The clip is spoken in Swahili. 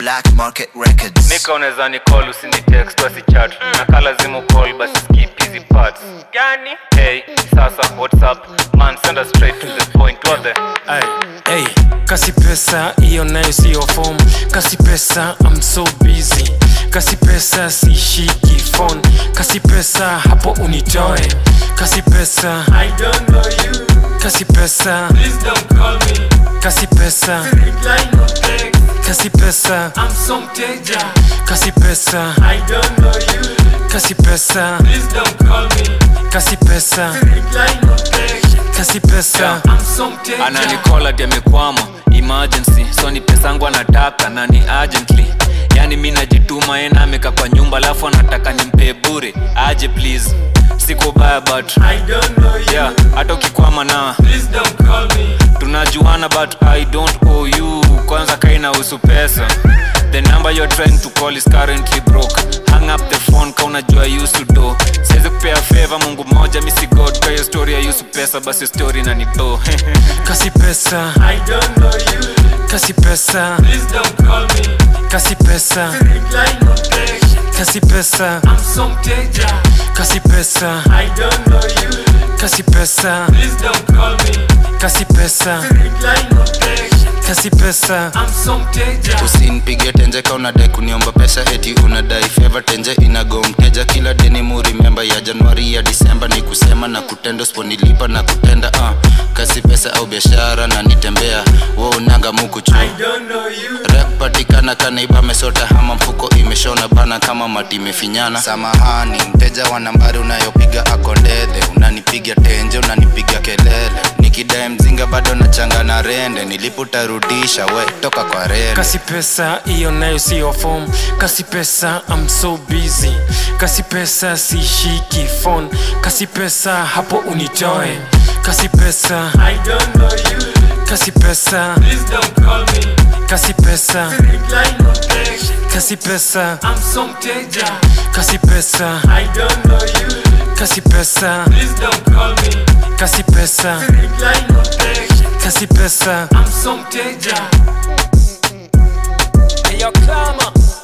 Black Market Records. nika unaweza ni call usini text wasichat na ka lazima call basi skip hizi parts gani hey sasa what's up man send us straight to the point what the Ay, hey, kasi pesa hiyo nayo siyo form kasi pesa I'm so busy kasi pesa sishiki phone kasi pesa hapo unitoe kasi pesa I don't know you, kasi pesa please don't call me. kasi pesa Reply no text, kasi pesa I'm so mteja. kasi pesa I don't know you, kasi pesa please don't call me. kasi pesa Reply no text, kasi pesa I'm so mteja. ananikola ati amekwama emergency so ni pesangu anataka na ni urgently yani mi najituma yena ameka kwa nyumba alafu anataka nimpe bure aje please siko baya but I don't know you, yeah hata ukikwama na please don't call me. tunajuana but i don't owe you kwanza kainahusu pesa the number you're trying to call is currently broke hang up the phone ka unajua I used to do siwezi kupea favor mungu moja misi god kwa hiyo story ayusu pesa basi story na nido kasi pesa I don't know you, kasi pesa please don't call me. kasi pesa Reply no text, kasi pesa I'm so mteja. kasi pesa I don't know you, kasi pesa please don't call me. kasi pesa Reply no text, kasi pesa I'm so mteja. usinipige tenje ka unadai kuniomba pesa eti unadai feva tenje inago mteja kila deni murimemba ya januari ya disemba ni kusema na kutenda usiponilipa na kutenda uh. kasi pesa au biashara na nitembea wo unanga mukuchu I don't know you, rep patikana kanaiba mesota hama mfuko imeshona bana kama mati imefinyana samahani mteja wa nambari unayopiga akondede unanipiga tenje unanipiga kelele nikidae mzinga bado nachanga na rende nilipotarudisha we toka kwa rende kasi pesa hiyo nayo siyo form kasi pesa I'm so busy kasi pesa sishiki phone kasi pesa hapo unitoe kasi pesa I don't know you, kasi pesa please don't call me. kasi pesa Reply no text, kasi pesa I'm so mteja. kasi pesa I don't know you, kasi pesa please don't call me. kasi pesa Reply no text, kasi pesa I'm so mteja. Hey, yo, Clama.